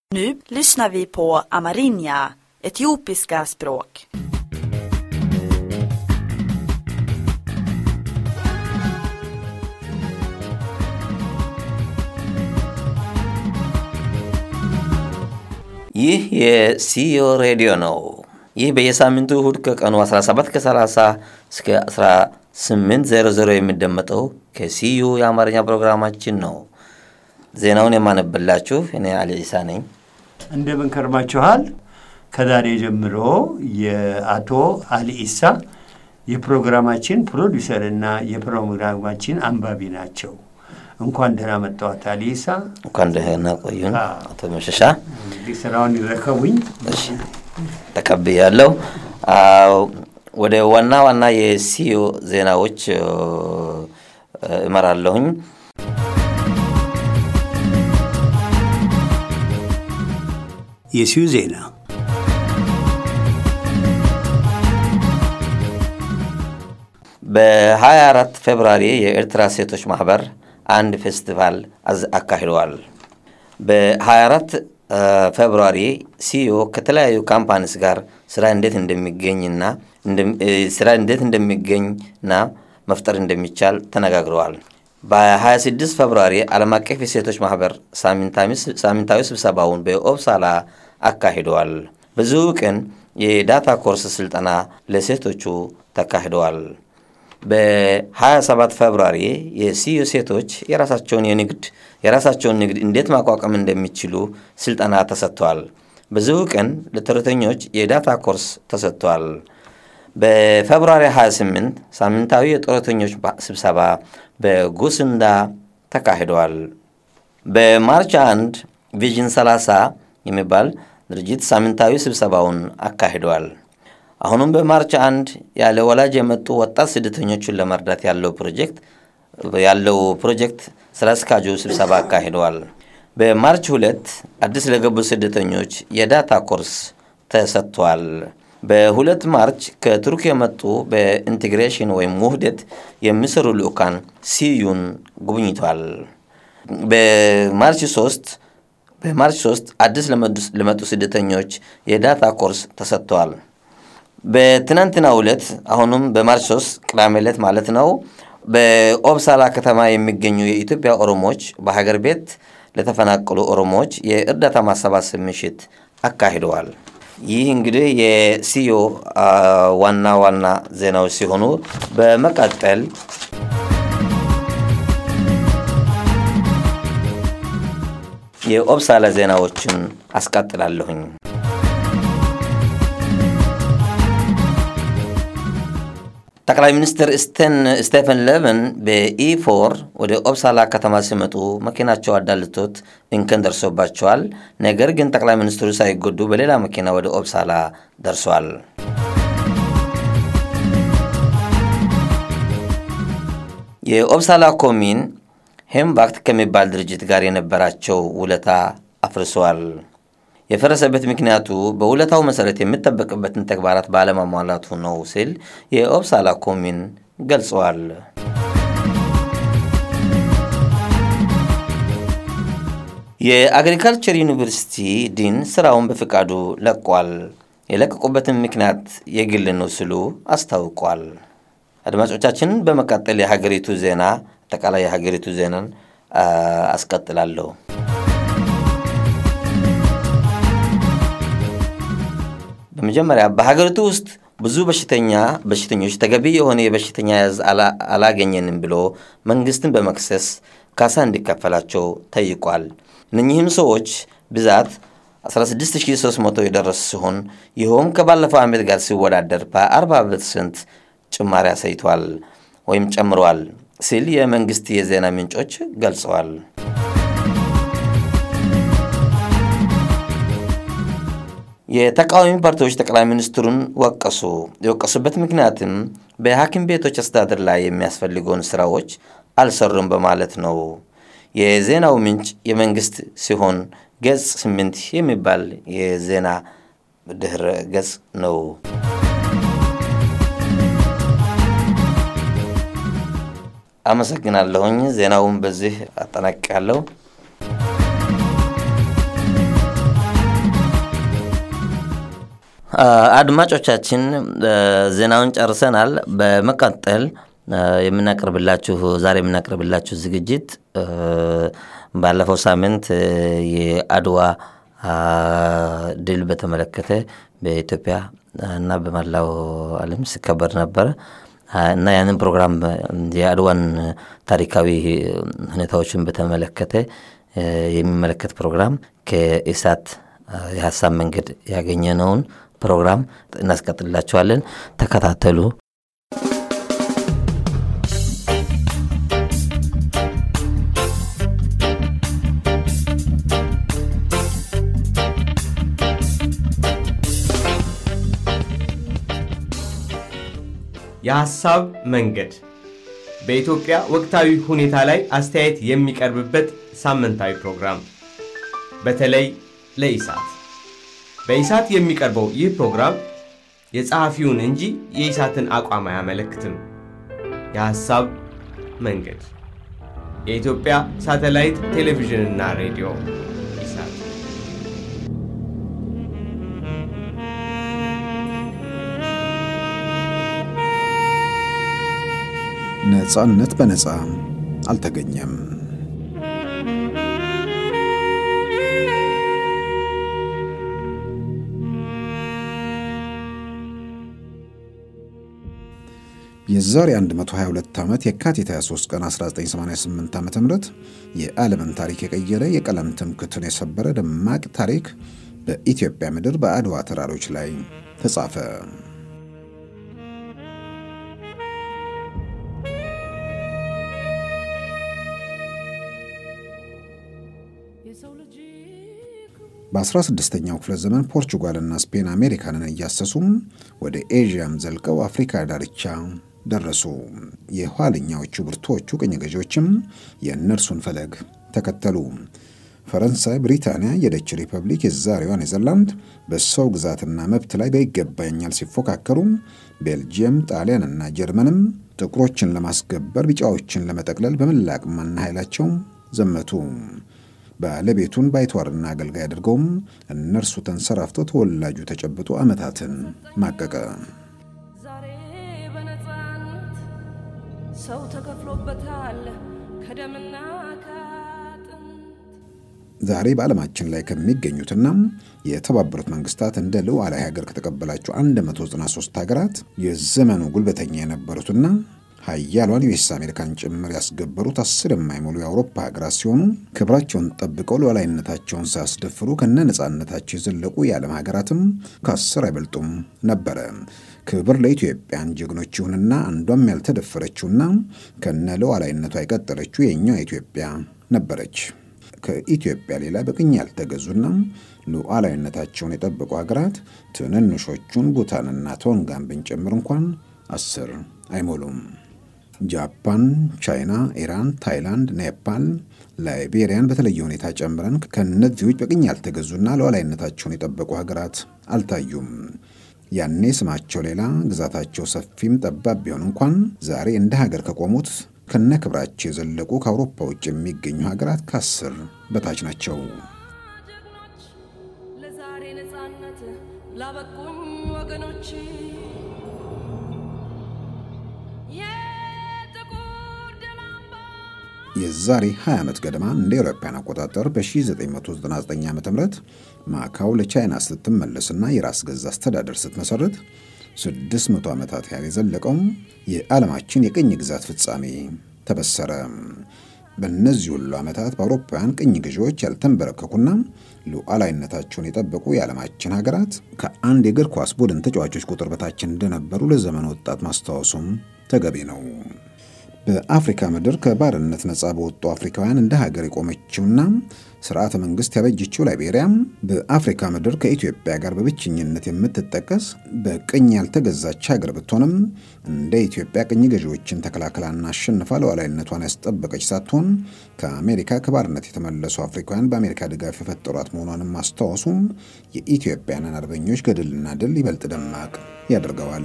Nu lyssnar vi på amerinja, etiopiska språk. ይህ የሲዮ ሬዲዮ ነው። ይህ በየሳምንቱ እሁድ ከቀኑ 17 ከ30 እስከ 1800 የሚደመጠው ከሲዩ የአማርኛ ፕሮግራማችን ነው። ዜናውን የማነብላችሁ እኔ አሊ ኢሳ ነኝ። እንደምን ከርማችኋል? ከዛሬ ጀምሮ የአቶ አሊ ኢሳ የፕሮግራማችን ፕሮዲውሰር እና የፕሮግራማችን አንባቢ ናቸው። እንኳን ደህና መጣዎት አሊ ኢሳ። እንኳን ደህና ቆዩን አዎ። አቶ መሸሻ። እንግዲህ ስራውን ይረከቡኝ። እሺ ተቀብያለሁ። አዎ፣ ወደ ዋና ዋና የሲዮ ዜናዎች እ፣ እመራለሁኝ። የሲዩ ዜና በ24 ፌብራሪ የኤርትራ ሴቶች ማህበር አንድ ፌስቲቫል አዝ- አካሂደዋል። በ24 ፌብሩዋሪ ሲዮ ከተለያዩ ካምፓኒስ ጋር ስራ እንዴት እንደሚገኝና እንደም- እ፣ ስራ እንዴት እንደሚገኝና መፍጠር እንደሚቻል ተነጋግረዋል። በ26 ፌብሩዋሪ ዓለም አቀፍ የሴቶች ማህበር ሳምንታዊ- ሳምንታዊ ስብሰባውን በኦብሳላ አካሂደዋል። በዚሁ ቀን የዳታ ኮርስ ስልጠና ለሴቶቹ ተካሂደዋል። በ27 ፌብሩዋሪ የሲዩ ሴቶች የራሳቸውን የንግድ የራሳቸውን ንግድ እንዴት ማቋቋም እንደሚችሉ ስልጠና ተሰጥቷል። በዚሁ ቀን ለተረተኞች የዳታ ኮርስ ተሰጥቷል። በፌብሩዋሪ 28 ሳምንታዊ የጡረተኞች ባ- ስብሰባ በጉስንዳ ተካሂደዋል። በማርች 1 ቪዥን 30 የሚባል ድርጅት ሳምንታዊ ስብሰባውን አካሂደዋል። አሁንም በማርች አንድ ያለ ወላጅ የመጡ ወጣት ስደተኞችን ለመርዳት ያለው ፕሮጀክት ያለው ፕሮጀክት ስራ አስኪያጁ ስብሰባ አካሂደዋል። በማርች ሁለት አዲስ ለገቡ ስደተኞች የዳታ ኮርስ ተሰጥቷል። በሁለት ማርች ከቱርክ የመጡ በኢንቴግሬሽን ወይም ውህደት የሚሰሩ ልኡካን ሲዩን ጉብኝቷል። በማርች 3 በማርች 3 አዲስ ለመዱ- ለመጡ ስደተኞች የዳታ ኮርስ ተሰጥተዋል። በትናንትናው ዕለት አሁንም በማርች 3 ቅዳሜ ዕለት ማለት ነው በኦብሳላ ከተማ የሚገኙ የኢትዮጵያ ኦሮሞዎች በሀገር ቤት ለተፈናቀሉ ኦሮሞዎች የእርዳታ ማሰባሰብ ምሽት አካሂደዋል። ይህ እንግዲህ የሲዮ አ፣ ዋና ዋና ዜናዎች ሲሆኑ በመቀጠል የኦብሳላ ዜናዎችን አስቀጥላለሁኝ። ጠቅላይ ሚኒስትር ስቴን ስቴፈን ሌቨን በኢፎር ወደ ኦብሳላ ከተማ ሲመጡ መኪናቸው አዳልቶት እንከን ደርሶባቸዋል። ነገር ግን ጠቅላይ ሚኒስትሩ ሳይጎዱ በሌላ መኪና ወደ ኦብሳላ ደርሷል። የኦብሳላ ኮሚን ሄምባክት ከሚባል ድርጅት ጋር የነበራቸው ውለታ አፍርሷል። የፈረሰበት ምክንያቱ በውለታው መሰረት የሚጠበቅበትን ተግባራት ባለማሟላቱ ነው ሲል የኦብሳላ ኮሚን ገልጸዋል። የአግሪካልቸር ዩኒቨርሲቲ ዲን ስራውን በፍቃዱ ለቋል። የለቀቁበትን ምክንያት የግል ነው ሲሉ አስታውቋል። አድማጮቻችን፣ በመቀጠል የሀገሪቱ ዜና አጠቃላይ የሀገሪቱ ዜናን አ፣ አስቀጥላለሁ። በመጀመሪያ በሀገሪቱ ውስጥ ብዙ በሽተኛ በሽተኞች ተገቢ የሆነ የበሽተኛ ያዝ አላ- አላገኘንም ብሎ መንግስትን በመክሰስ ካሳ እንዲከፈላቸው ጠይቋል። እነኚህም ሰዎች ብዛት 16300 የደረሱ ሲሆን ይኸውም ከባለፈው ዓመት ጋር ሲወዳደር በ40 ፐርሰንት ጭማሪ አሳይቷል ወይም ጨምረዋል ሲል የመንግስት የዜና ምንጮች ገልጸዋል። የተቃዋሚ ፓርቲዎች ጠቅላይ ሚኒስትሩን ወቀሱ። የወቀሱበት ምክንያትም በሐኪም ቤቶች አስተዳደር ላይ የሚያስፈልገውን ስራዎች አልሰሩም በማለት ነው። የዜናው ምንጭ የመንግስት ሲሆን ገጽ ስምንት የሚባል የዜና ድህረ ገጽ ነው። አመሰግናለሁኝ። ዜናውን በዚህ አጠናቅቃለሁ። አድማጮቻችን ዜናውን ጨርሰናል። በመቀጠል የምናቀርብላችሁ ዛሬ የምናቀርብላችሁ ዝግጅት ባለፈው ሳምንት የአድዋ ድል በተመለከተ በኢትዮጵያ እና በመላው ዓለም ሲከበር ነበረ እና ያንን ፕሮግራም የአድዋን ታሪካዊ ሁኔታዎችን በተመለከተ የሚመለከት ፕሮግራም ከኢሳት የሀሳብ መንገድ ያገኘነውን ፕሮግራም እናስቀጥላችኋለን። ተከታተሉ። የሐሳብ መንገድ በኢትዮጵያ ወቅታዊ ሁኔታ ላይ አስተያየት የሚቀርብበት ሳምንታዊ ፕሮግራም በተለይ ለኢሳት በኢሳት የሚቀርበው ይህ ፕሮግራም የጸሐፊውን እንጂ የኢሳትን አቋም አያመለክትም። የሐሳብ መንገድ የኢትዮጵያ ሳተላይት ቴሌቪዥንና ሬዲዮ ኢሳት ነጻነት በነጻ አልተገኘም። የዛሬ 122 ዓመት የካቲት 23 ቀን 1988 ዓ ም የዓለምን ታሪክ የቀየረ የቀለም ትምክትን የሰበረ ደማቅ ታሪክ በኢትዮጵያ ምድር በአድዋ ተራሮች ላይ ተጻፈ። በ16ኛው ክፍለ ዘመን ፖርቹጋልና ስፔን አሜሪካንን እያሰሱም ወደ ኤዥያም ዘልቀው አፍሪካ ዳርቻ ደረሱ። የኋለኛዎቹ ብርቱዎቹ ቅኝ ገዢዎችም የእነርሱን ፈለግ ተከተሉ። ፈረንሳይ፣ ብሪታንያ፣ የደች ሪፐብሊክ፣ የዛሬዋ ኔዘርላንድ በሰው ግዛትና መብት ላይ በይገባኛል ሲፎካከሩ፣ ቤልጅየም፣ ጣሊያንና ጀርመንም ጥቁሮችን ለማስገበር ቢጫዎችን ለመጠቅለል በመላ አቅምና ኃይላቸው ዘመቱ። ባለቤቱን ባይተዋርና አገልጋይ አድርገውም እነርሱ ተንሰራፍተው ተወላጁ ተጨብጦ ዓመታትን ማቀቀ። ዛሬ በነፃነት ሰው ተከፍሎበታል ከደምና ከአጥንት። ዛሬ በዓለማችን ላይ ከሚገኙትና የተባበሩት መንግስታት እንደ ሉዓላዊ ሀገር ከተቀበላቸው 193 ሀገራት የዘመኑ ጉልበተኛ የነበሩትና ሀያሏን ዩኤስ አሜሪካን ጭምር ያስገበሩት አስር የማይሞሉ የአውሮፓ ሀገራት ሲሆኑ ክብራቸውን ጠብቀው ሉዓላዊነታቸውን ሳያስደፍሩ ከነ ነፃነታቸው የዘለቁ የዓለም ሀገራትም ከአስር አይበልጡም ነበረ። ክብር ለኢትዮጵያን ጀግኖች ይሁንና አንዷም ያልተደፈረችውና ከነ ሉዓላዊነቷ የቀጠለችው የእኛዋ ኢትዮጵያ ነበረች። ከኢትዮጵያ ሌላ በቅኝ ያልተገዙና ሉዓላዊነታቸውን የጠበቁ ሀገራት ትንንሾቹን ቡታንና ቶንጋን ብንጨምር እንኳን አስር አይሞሉም። ጃፓን፣ ቻይና፣ ኢራን፣ ታይላንድ፣ ኔፓል፣ ላይቤሪያን በተለየ ሁኔታ ጨምረን ከእነዚህ ውጭ በቅኝ ያልተገዙና ሉዓላዊነታቸውን የጠበቁ ሀገራት አልታዩም። ያኔ ስማቸው ሌላ ግዛታቸው ሰፊም ጠባብ ቢሆን እንኳን ዛሬ እንደ ሀገር ከቆሙት ከነ ክብራቸው የዘለቁ ከአውሮፓ ውጭ የሚገኙ ሀገራት ከአስር በታች ናቸው። ጀግኖች ለዛሬ ነፃነት ላበቁኝ ወገኖች የጥቁር ደም አምባ የዛሬ 20 ዓመት ገደማ እንደ አውሮፓውያን አቆጣጠር በ1999 ዓ ም ማካው ለቻይና ስትመለስና የራስ ገዝ አስተዳደር ስትመሠረት 600 ዓመታት ያህል የዘለቀው የዓለማችን የቅኝ ግዛት ፍጻሜ ተበሰረ። በእነዚህ ሁሉ ዓመታት በአውሮፓውያን ቅኝ ገዢዎች ያልተንበረከኩና ሉዓላዊነታቸውን የጠበቁ የዓለማችን ሀገራት ከአንድ የእግር ኳስ ቡድን ተጫዋቾች ቁጥር በታች እንደነበሩ ለዘመኑ ወጣት ማስታወሱም ተገቢ ነው። በአፍሪካ ምድር ከባርነት ነፃ በወጡ አፍሪካውያን እንደ ሀገር የቆመችውና ስርዓተ መንግስት ያበጀችው ላይቤሪያም በአፍሪካ ምድር ከኢትዮጵያ ጋር በብቸኝነት የምትጠቀስ በቅኝ ያልተገዛች ሀገር ብትሆንም እንደ ኢትዮጵያ ቅኝ ገዢዎችን ተከላክላና አሸንፋ ሉዓላዊነቷን ያስጠበቀች ሳትሆን ከአሜሪካ ከባርነት የተመለሱ አፍሪካውያን በአሜሪካ ድጋፍ የፈጠሯት መሆኗንም ማስታወሱ የኢትዮጵያንን አርበኞች ገድልና ድል ይበልጥ ደማቅ ያደርገዋል።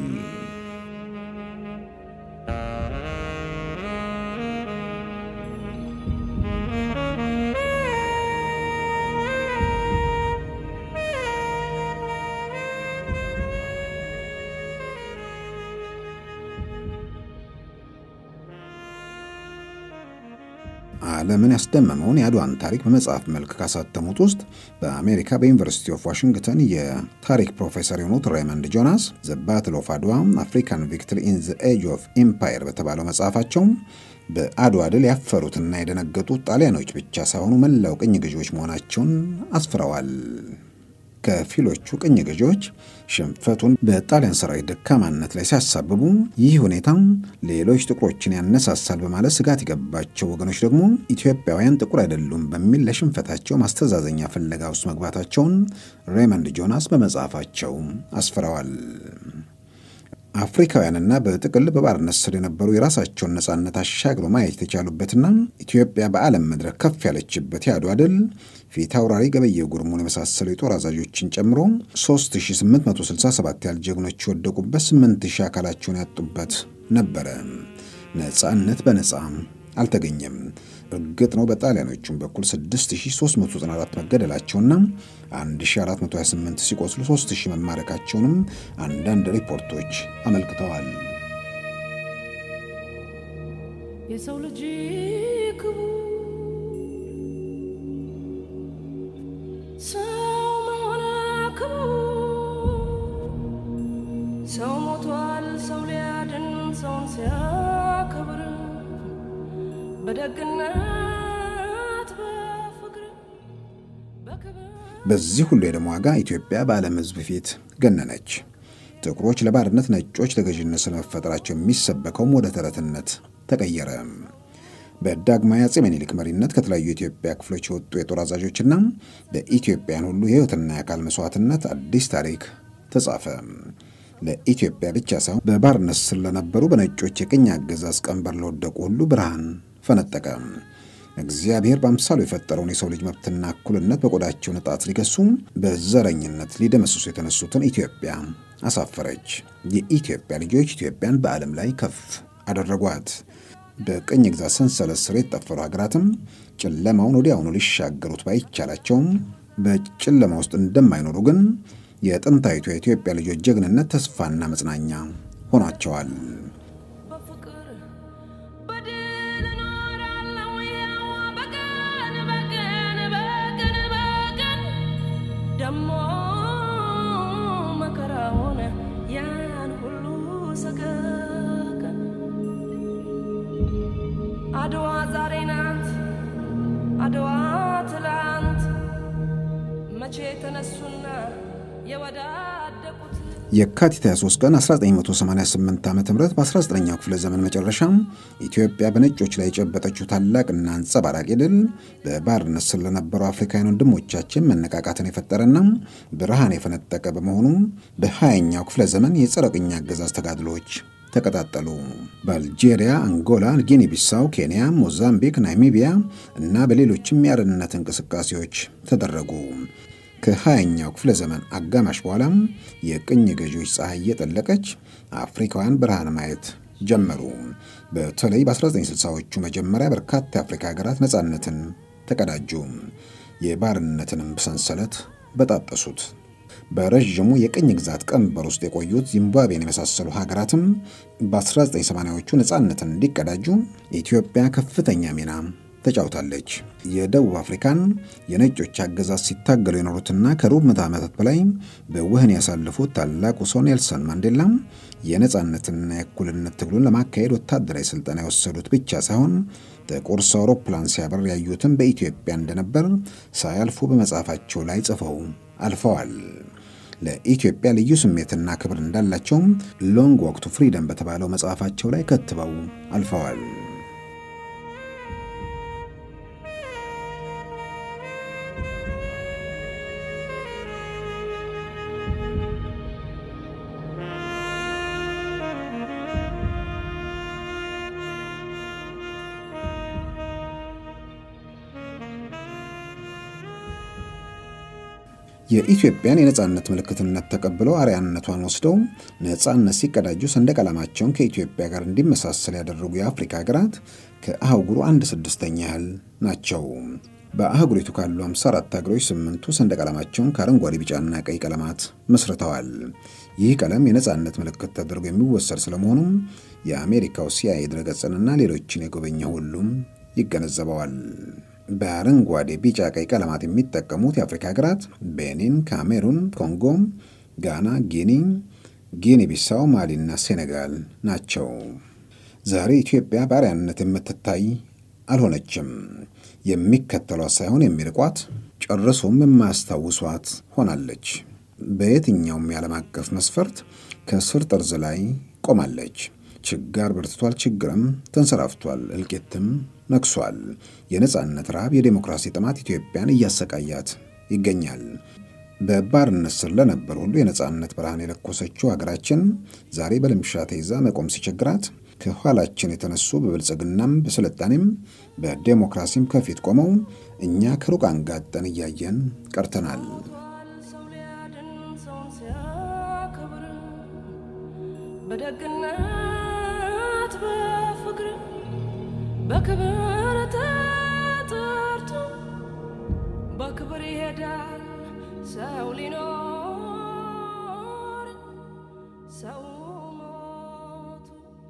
ዓለምን ያስደመመውን የአድዋን ታሪክ በመጽሐፍ መልክ ካሳተሙት ውስጥ በአሜሪካ በዩኒቨርሲቲ ኦፍ ዋሽንግተን የታሪክ ፕሮፌሰር የሆኑት ሬይመንድ ጆናስ ዘ ባትል ኦፍ አድዋ አፍሪካን ቪክትሪ ኢን ዘ ኤጅ ኦፍ ኢምፓየር በተባለው መጽሐፋቸው በአድዋ ድል ያፈሩትና የደነገጡት ጣሊያኖች ብቻ ሳይሆኑ መላው ቅኝ ገዢዎች መሆናቸውን አስፍረዋል። ከፊሎቹ ቅኝ ገዢዎች ሽንፈቱን በጣሊያን ሰራዊት ደካማነት ላይ ሲያሳብቡ ይህ ሁኔታ ሌሎች ጥቁሮችን ያነሳሳል በማለት ስጋት የገባቸው ወገኖች ደግሞ ኢትዮጵያውያን ጥቁር አይደሉም በሚል ለሽንፈታቸው ማስተዛዘኛ ፍለጋ ውስጥ መግባታቸውን ሬይመንድ ጆናስ በመጽሐፋቸው አስፍረዋል። አፍሪካውያንና በጥቅል በባርነት ስር የነበሩ የራሳቸውን ነጻነት አሻግሮ ማየት የተቻሉበትና ኢትዮጵያ በዓለም መድረክ ከፍ ያለችበት የአድዋ ድል ፊት አውራሪ ገበየሁ ጉርሙን የመሳሰሉ የጦር አዛዦችን ጨምሮ 3867 ያህል ጀግኖች የወደቁበት 8000 አካላቸውን ያጡበት ነበረ። ነጻነት በነጻ አልተገኘም። እርግጥ ነው በጣሊያኖቹም በኩል 6394 መገደላቸውና 1428 ሲቆስሉ 3000 መማረካቸውንም አንዳንድ ሪፖርቶች አመልክተዋል። የሰው ልጅ ክቡር ሰው መሆን ክቡር ሰው ሞቷል ሰው ሊያድን ሰውን ሲያከብር በደግነት በፍቅር በክብር በዚህ ሁሉ የደም ዋጋ ኢትዮጵያ በዓለም ሕዝብ ፊት ገነነች። ጥቁሮች ለባርነት፣ ነጮች ለገዥነት ስለመፈጠራቸው የሚሰበከውም ወደ ተረትነት ተቀየረ። በዳግማዊ አፄ ምኒልክ መሪነት ከተለያዩ የኢትዮጵያ ክፍሎች የወጡ የጦር አዛዦችና በኢትዮጵያን ሁሉ የሕይወትና የአካል መስዋዕትነት አዲስ ታሪክ ተጻፈ። ለኢትዮጵያ ብቻ ሳይሆን በባርነት ስር ለነበሩ በነጮች የቅኝ አገዛዝ ቀንበር ለወደቁ ሁሉ ብርሃን ፈነጠቀ። እግዚአብሔር በአምሳሉ የፈጠረውን የሰው ልጅ መብትና እኩልነት በቆዳቸው ንጣት ሊገሱ በዘረኝነት ሊደመስሱ የተነሱትን ኢትዮጵያ አሳፈረች። የኢትዮጵያ ልጆች ኢትዮጵያን በዓለም ላይ ከፍ አደረጓት። በቅኝ ግዛት ሰንሰለት ስር የተጠፈሩ ሀገራትም ጨለማውን ወዲያውኑ ሊሻገሩት ባይቻላቸውም በጨለማ ውስጥ እንደማይኖሩ ግን የጥንታዊቱ የኢትዮጵያ ልጆች ጀግንነት ተስፋና መጽናኛ ሆኗቸዋል። በፍቅር በድል እኖራለሁ ያው በቀን በቀን በቀን በቀን ደሞ መከራ ሆነ ያን ሁሉ ሰቀቀን አድዋ ዛሬ ናት አድዋ ትላንት መቼ ተነሱና የወዳደቁት የካቲት 23 ቀን 1988 ዓ ም በ19ኛው ክፍለ ዘመን መጨረሻ ኢትዮጵያ በነጮች ላይ የጨበጠችው ታላቅና አንጸባራቂ ድል በባርነት ስር ለነበሩ አፍሪካውያን ወንድሞቻችን መነቃቃትን የፈጠረና ብርሃን የፈነጠቀ በመሆኑ በ20ኛው ክፍለ ዘመን የጸረ ቅኝ አገዛዝ ተጋድሎዎች ተቀጣጠሉ። በአልጄሪያ፣ አንጎላ፣ ጊኒ ቢሳው፣ ኬንያ፣ ሞዛምቢክ፣ ናሚቢያ እና በሌሎችም የአርነት እንቅስቃሴዎች ተደረጉ። ከ20ኛው ክፍለ ዘመን አጋማሽ በኋላም የቅኝ ገዢዎች ፀሐይ እየጠለቀች አፍሪካውያን ብርሃን ማየት ጀመሩ። በተለይ በ1960ዎቹ መጀመሪያ በርካታ የአፍሪካ ሀገራት ነፃነትን ተቀዳጁ። የባርነትንም ሰንሰለት በጣጠሱት። በረዥሙ የቅኝ ግዛት ቀንበር ውስጥ የቆዩት ዚምባብዌን የመሳሰሉ ሀገራትም በ1980ዎቹ ነፃነትን እንዲቀዳጁ ኢትዮጵያ ከፍተኛ ሚና ተጫውታለች። የደቡብ አፍሪካን የነጮች አገዛዝ ሲታገሉ የኖሩትና ከሩብ ምዕተ ዓመታት በላይ በወህኒ ያሳለፉት ታላቁ ሰው ኔልሰን ማንዴላ የነፃነትና የእኩልነት ትግሉን ለማካሄድ ወታደራዊ ስልጠና የወሰዱት ብቻ ሳይሆን ጥቁር ሰው አውሮፕላን ሲያበር ያዩትን በኢትዮጵያ እንደነበር ሳያልፉ በመጽሐፋቸው ላይ ጽፈው አልፈዋል። ለኢትዮጵያ ልዩ ስሜትና ክብር እንዳላቸውም ሎንግ ዋክ ቱ ፍሪደም በተባለው መጽሐፋቸው ላይ ከትበው አልፈዋል። የኢትዮጵያን የነፃነት ምልክትነት ተቀብለው አርያነቷን ወስደው ነፃነት ሲቀዳጁ ሰንደቅ ዓላማቸውን ከኢትዮጵያ ጋር እንዲመሳሰል ያደረጉ የአፍሪካ ሀገራት ከአህጉሩ አንድ ስድስተኛ ያህል ናቸው። በአህጉሪቱ ካሉ 54 ሀገሮች ስምንቱ ሰንደቅ ዓላማቸውን ከአረንጓዴ፣ ቢጫና ቀይ ቀለማት መስርተዋል። ይህ ቀለም የነፃነት ምልክት ተደርጎ የሚወሰድ ስለመሆኑም የአሜሪካው ሲአይኤ ድረገጽንና ሌሎችን የጎበኘ ሁሉም ይገነዘበዋል። በአረንጓዴ፣ ቢጫ፣ ቀይ ቀለማት የሚጠቀሙት የአፍሪካ ሀገራት ቤኒን፣ ካሜሩን፣ ኮንጎ፣ ጋና፣ ጊኒ፣ ጊኒ ቢሳው፣ ማሊና ሴኔጋል ናቸው። ዛሬ ኢትዮጵያ ባሪያነት የምትታይ አልሆነችም። የሚከተሏት ሳይሆን የሚርቋት ጨርሶም የማያስታውሷት ሆናለች። በየትኛውም የዓለም አቀፍ መስፈርት ከስር ጠርዝ ላይ ቆማለች። ችጋር በርትቷል፣ ችግርም ተንሰራፍቷል፣ እልቂትም ነግሷል። የነጻነት ረሃብ፣ የዴሞክራሲ ጥማት ኢትዮጵያን እያሰቃያት ይገኛል። በባርነት ስር ለነበር ሁሉ የነጻነት ብርሃን የለኮሰችው ሀገራችን ዛሬ በልምሻ ተይዛ መቆም ሲቸግራት ከኋላችን የተነሱ በብልጽግናም በስልጣኔም በዴሞክራሲም ከፊት ቆመው እኛ ከሩቅ አንጋጠን እያየን ቀርተናል። ሰው ሊያድን ሰውን ሲያከብር በደግነት በፍቅር በክብር ተጠርቶ በክብር ይሄዳል ሰው ሊኖር ሰው ሞቱ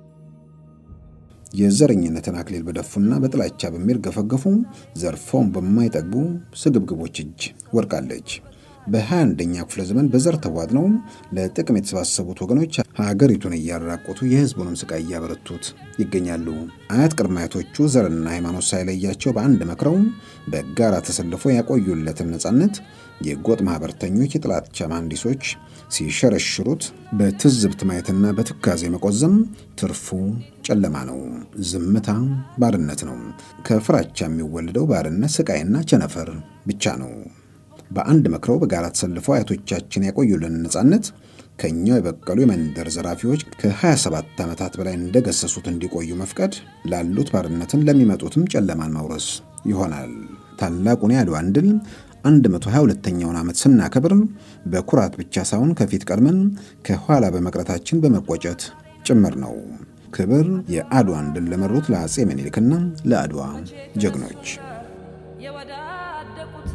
የዘረኝነትን አክሊል በደፉና በጥላቻ በሚርገፈገፉ ዘርፈውን በማይጠግቡ ስግብግቦች እጅ ወድቃለች። በ21ኛ ክፍለ ዘመን በዘር ተቧድነው ለጥቅም የተሰባሰቡት ወገኖች ሀገሪቱን እያራቆቱ የሕዝቡንም ስቃይ እያበረቱት ይገኛሉ። አያት ቅድመ አያቶቹ ዘርና ሃይማኖት ሳይለያቸው በአንድ መክረው በጋራ ተሰልፎ ያቆዩለትን ነጻነት የጎጥ ማኅበርተኞች፣ የጥላቻ መሐንዲሶች ሲሸረሽሩት በትዝብት ማየትና በትካዜ መቆዘም ትርፉ ጨለማ ነው። ዝምታ ባርነት ነው። ከፍራቻ የሚወለደው ባርነት ስቃይና ቸነፈር ብቻ ነው። በአንድ መክረው በጋራ ተሰልፈው አያቶቻችን ያቆዩልን ነጻነት ከእኛው የበቀሉ የመንደር ዘራፊዎች ከ27 ዓመታት በላይ እንደገሰሱት እንዲቆዩ መፍቀድ ላሉት ባርነትን ለሚመጡትም ጨለማን ማውረስ ይሆናል። ታላቁን የአድዋን ድል 122ኛውን ዓመት ስናከብር በኩራት ብቻ ሳይሆን ከፊት ቀድመን ከኋላ በመቅረታችን በመቆጨት ጭምር ነው። ክብር የአድዋን ድል ለመሩት ለአፄ ምኒልክና ለአድዋ ጀግኖች። የወዳደቁት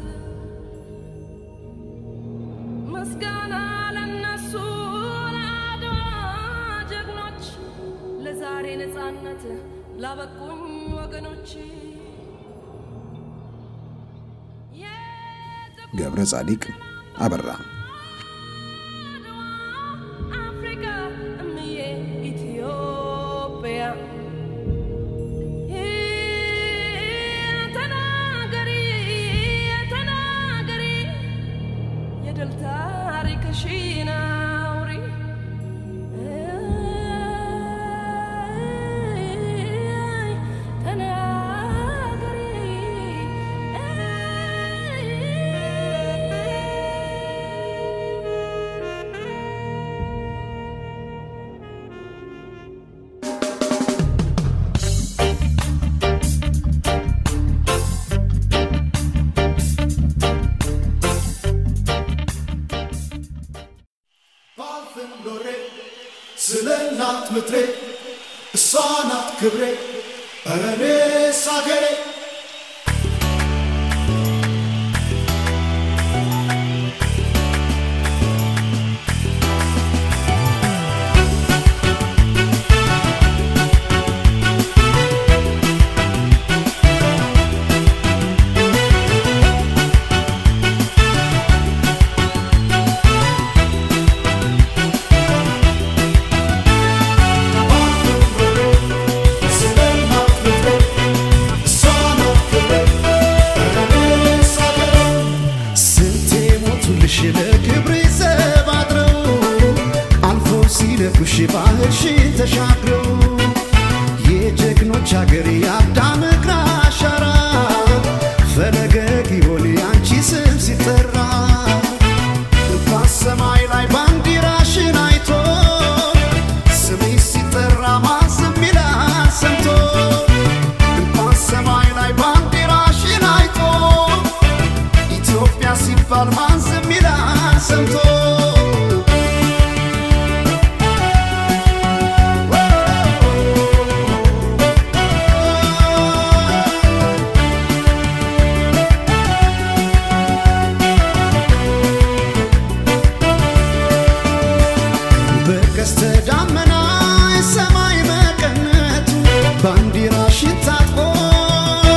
ምስጋና ለነሱ ለአድዋ ጀግኖች ለዛሬ ነጻነት ላበቁኝ ወገኖች ገብረ ጻዲቅ አበራ አፍሪካ እምዬ ኢትዮጵያ ተናገሪ ተናገሪ የድል ታሪክሽን አውሪ ባልፍም ኖሬ ስለ እናት ምድሬ እሷ ናት ክብሬ ኧረ እኔስ አገሬ ስለ እናት ምድሬ እሷ ናት ክብሬ ኧረ እኔስ አገሬ ስንቴ ሞቱልሽ ለክብሬ ዘብ አድረው አልፎ ሲለኩሽ ባህርሽን ተሻግረው የጀግኖች አገር የአዳም እግር አሻራ ፈለገ ጊዮን ያንቺ ስም ሲጠራ እንኳን ሰማይ ላይ ባንዲራሽን አይቶ ስሜ ሲጠራ ማዘም ይላል ሰምቶ እንኳን ሰማይ ላይ ባንዲራሽን አይቶ ኢትዮጵያ ሲባል ማዘም ይላል ሰምቶ በቀስተ ደመና የሰማይ መቀነቱ ባንዲራሽን ታጥቆ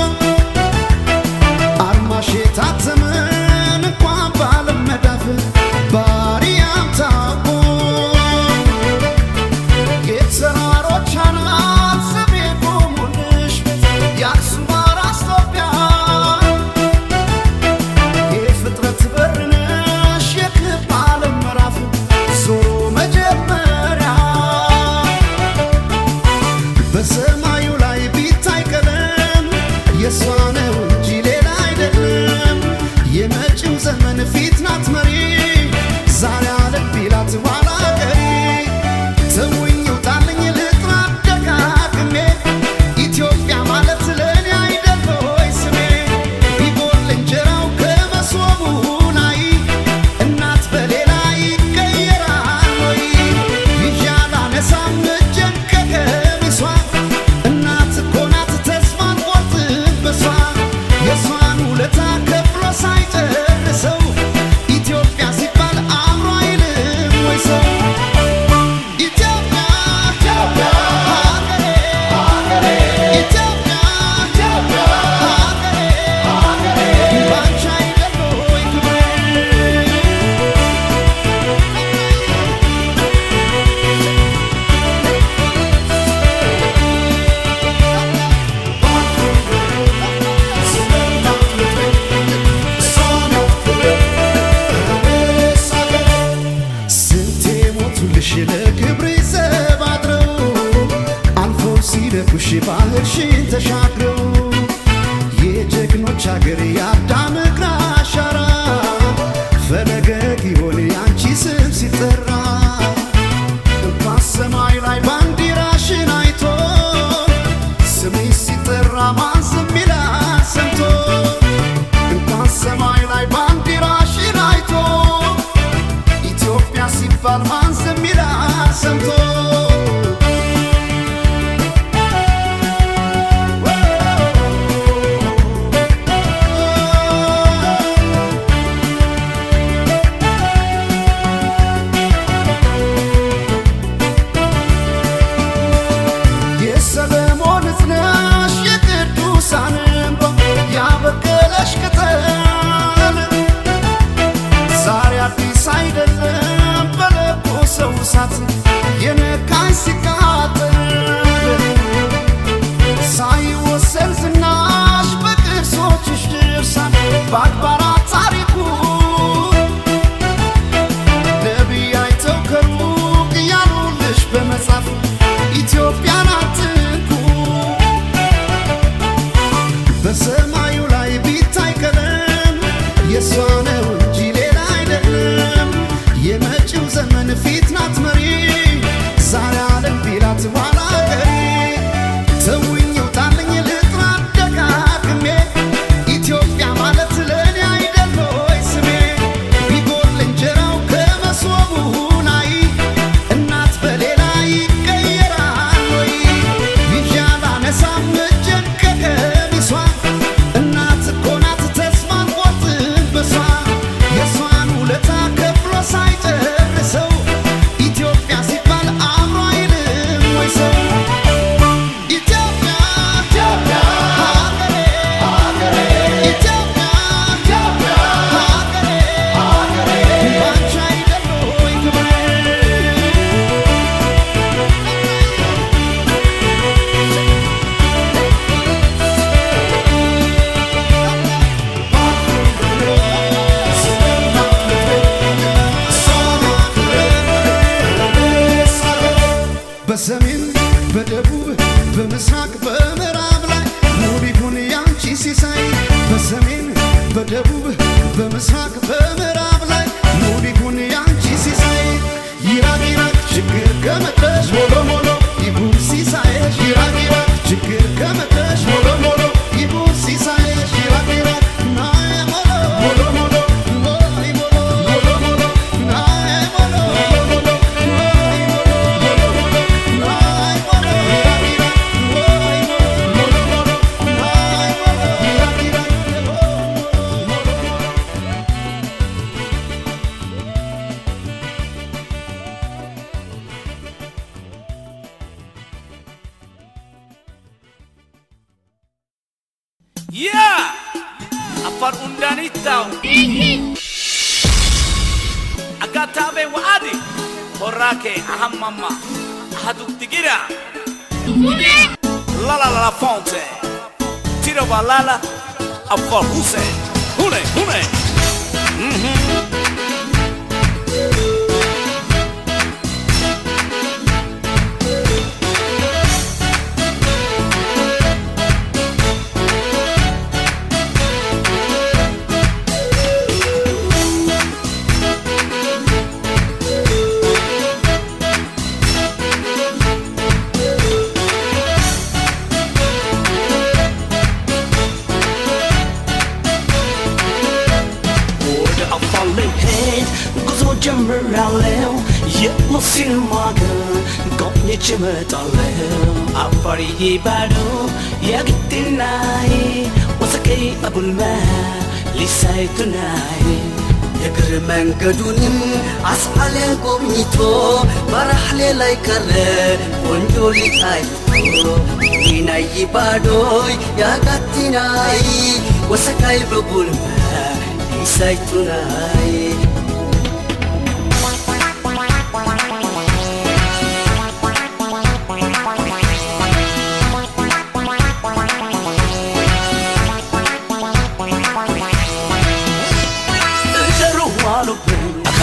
ይሆን ያንቺ ስም ሲጠራ እንኳን ሰማይ ላይ ባንዲራሽን አይቶ ስምሽ ሲጠራ ማን ዝም ይላል ሰምቶ እንኳን ሰማይ ላይ ባንዲራሽን አይቶ ኢትዮጵያ ሲባል ማን ዝም ይላል ሰምቶ የሰለሞን እዝነሽ የቅዱሳን እንባ ያበቀለሽ ቅጠል ዛሬ አዲስ አይደለም በለቦ ሰው እሳት የነካኝ ሲቃጠል ሳይወሰን ዝናሽ በቅርሶችሽ ድርሳን በአድባራት ታሪኩ ነቢይ አይተው ከሩቅ እያሉልሽ በመጻፍ ኢትዮጵያን አትንኩ በሰማዩ ላይ ቢታይ ቀለም የእሷ ነው እንጂ ሌላ አይደለም። የመጪው ዘመን ፊት ናት መሪ ዛሬ ዓለም ቢላት ኋላ ቀሪ ተውኝ ውጣልኝ ልጥራት ደጋግሜ ኢትዮጵያ ማለት ለእኔ አይደል ሆይ ስሜ ቢጎል እንጀራው ከመሶቡ ላይ እናት በሌላ ይቀየራል ወይ ይዣላ ነሳም እጄን ከቀሚሷ እናት እኮ ናት ተስፋን ቆርጥን በሷ የእሷን ውለታ ከፍሎ ሳይጨርሰው ኢትዮጵያ ሲባል አእምሮ አይልም ወይ ሰው ኢትዮጵያ ኢትዮጵያ ሀገሬ ሀገሬ ኢትዮጵያ ኢትዮጵያ ሀገሬ ሀገሬ ባንቺ አይደል ወይ ክብሬ በሰሜን በደቡብ በምስራቅ በምዕራብ ላይ ሙሉ ይሁን ያንቺ ሲሳይ በሰሜን በደቡብ በምስራቅ በምዕራብ ላይ ሙሉ ይሁን ያንቺ ሲሳይ ይራቅ ይራቅ ችግር ከመጣሽ ሞሎ ሞሎ ይሁን ሲሳይሽ ይራቅ ይራቅ ችግር ከመጣሽ ሞሎ ሞሎ ይሁን ሲሳይሽ ይራቅ ይራቅ ናየ ሞሎ ሞሎ ሞሎ ሞይ ሞሎ ሞሎ ሞሎ ናየ ሞሎ ሞሎ ሞሎ ሞይ ሞሎ ሞሎ ሞሎ ናየ ሞሎ ይራቅ ይራቅ ሞይ ሞሎ ሞሎ ሞሎ ናየ ሞሎ ይራቅ ይራቅ ሞሎ ሞሎ yaa afar undanittaw agatabe waadi horake ahammamma ahadugdigira lalalala fonte tiro balala afar huse hune hune ወደ አፋር ልሄድ ጉዞ ጀምራለሁ የሙስሊም ሀገር ጎብኝቼ እመጣለሁ አፋርዬ ባዶ የግድናይ ወሰቀይ አቡልማ ሊሳይቱናይ የእግር መንገዱንም አስዓለ ጎብኝቶ በራሕሌ ላይ ቀረ ቆንጆ ሊታይቶ ዲናይ ባዶይ ያጋቲናይ ወሰቃይ በቡልማ ሊሳይቱናይ እጀሩ ዋሉብኝ